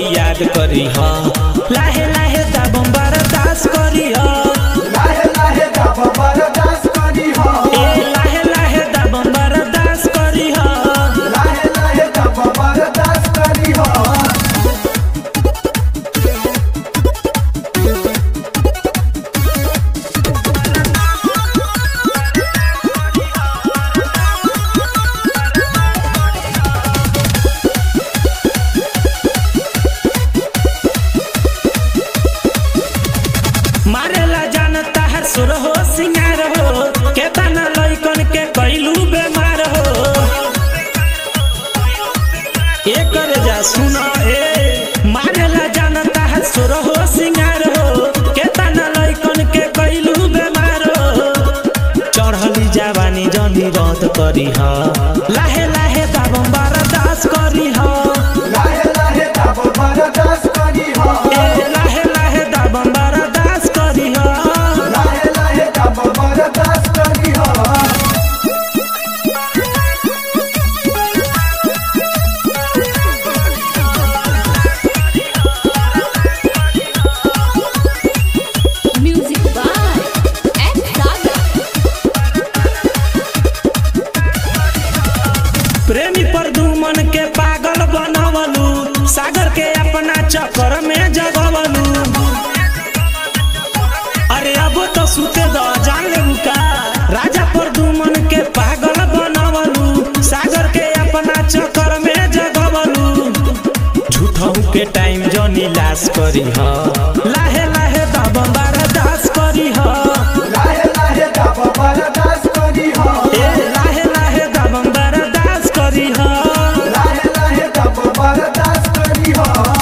याद करी हा लाहे लाहे दाबम बरदास करी हा लाहे लाहे दाब बरदास करी हो ए लाहे लाहे दाबम बरदास करी हा लाहे लाहे दाब बरदास करी हो मारेला जानता हर सुर हो सिंगार हो के तना लइकन के कैलू बेमार हो ए करे जा सुना ए मारेला जानता हर सुर हो सिंगार हो के तना लइकन के कैलू बेमार हो चढ़ली जवानी जनी रद करी हा लाहे लाहे दाबम बरदास करी हा लाहे लाहे दाब बरदास करी हो ए लाहे लाहे दाबम बरदास करी हा लाहे लाहे दाब बरदास करी हो Music by S. Saga. प्रेमी प्रदुमन के पागल बनवलू सागर के अपना चक्कर में जगवलू अरे अब तो सुते द जान लेबू का राजा प्रदुमन के पागल बनवलू सागर के अपना चक्कर में जगवलू झूठों के टाइम जनी लाश करी हा लाहे लाहे दब बरदास करी हा लाहे लाहे दाब बरदास करी हो ए लाहे लाहे दब बरदास करी हा लाहे लाहे दाब बरदास करी हो